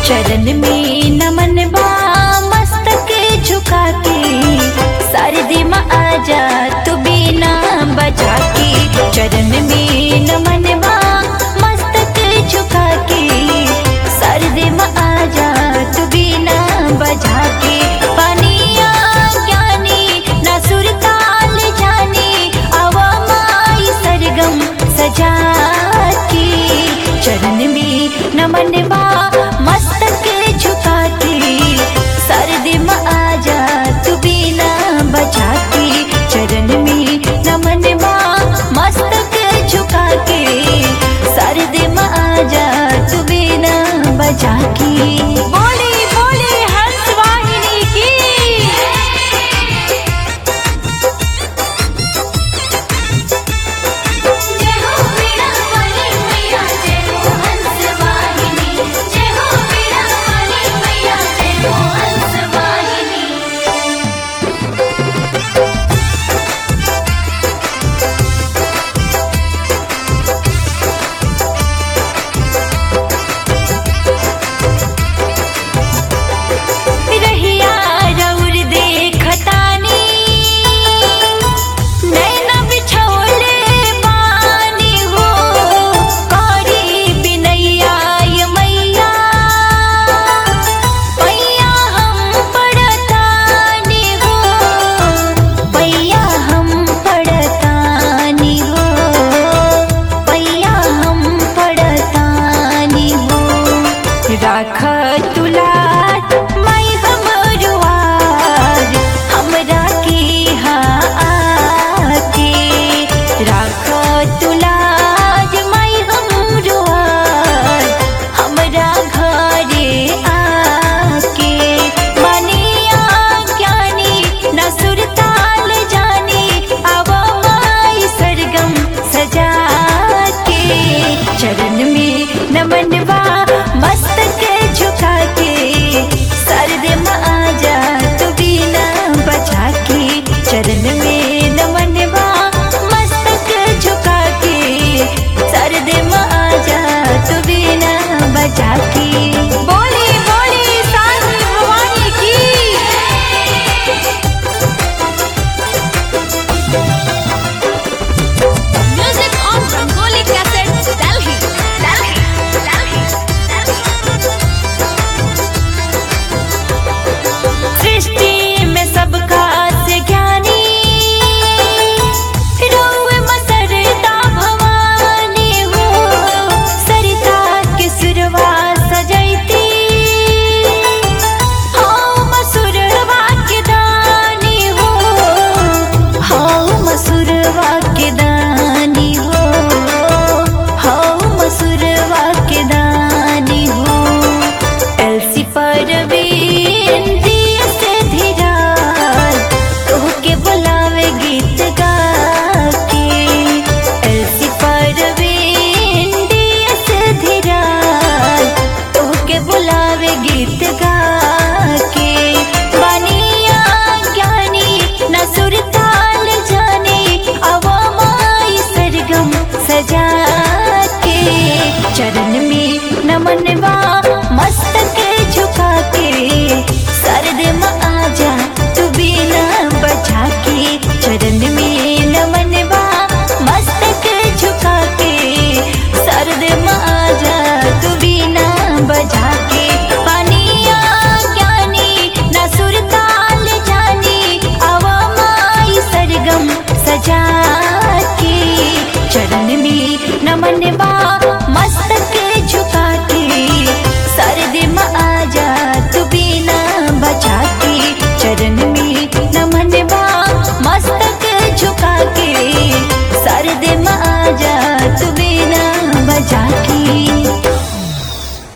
चरण में नमन बा मस्तक झुका के सरदी में आजा तू बिना बजा के चरण में नमन बा मस्तक झुका के सरदी में आजा तू बिना बजा के पानिया ज्ञानी ना सुर ताल जानी आवा माई सरगम सजा के चरण में नमन बा मस्तक झुका के सरदी में आजा तू बिना बजा के चरण में नमन बा मस्तक झुका के सरदी में आजा तू बिना बजा के बोली बोली हंस वाहिनी की जय हो वीणा वाली मैया जय हो हंस वाहिनी जय हो वीणा वाली मैया जय हो हंस वाहिनी रहिया रौर देखतानी नैना बिछौले पानी हो करी बिनैया ये मैया पैया हम पड़तानी हो पैया हम पड़तानी हो पैया हम पड़तानी हो राख तुलार मैं हमरुआर हमरा की आके राख तुलार मैं हमरुआर हमरा घरे आके बनिया ज्ञानी न सुरताल जानी अब माई सरगम सजा के चरण में नमन बा मस्तक झुका के सरद में आजा तू बिना बजा के चरण में नमन बा मस्तक झुका के सरद में आजा तू बिना बजा के बोली बोली सासी भवानी की music on Rangoli cassette Delhi Delhi Delhi सृष्टि में सबका से ज्ञानी रौए मसरता भवानी हो सरिता के सुरवा सजैती हो मसुरवा के दानी हो हो मसुरवा के दानी हो हो मसुरवा के दानी हो एलसी पर बिंदी से धीराल तोहके बुलावे गीत गा के एलसी पर बिंदी से धीराल तोहके बुलावे गीत गा के बनिया ज्ञानी न सुरताल जाने अवा माई सरगम सजा के चरण में नमन बा मस्तक झुका के सरद में आजा तू बिना बजा के चरण में नमन बा मस्तक झुका के सरद में आजा तू बिना बजा के पानिया ज्ञानी न सुरताल जानी अवा माई सरगम सजा के चरण में नमन बा मस्तक झुका के सरद में आजा तू बिना बजा के चरण में नमन बा मस्तक झुका के सरद में आजा तू बिना बजा के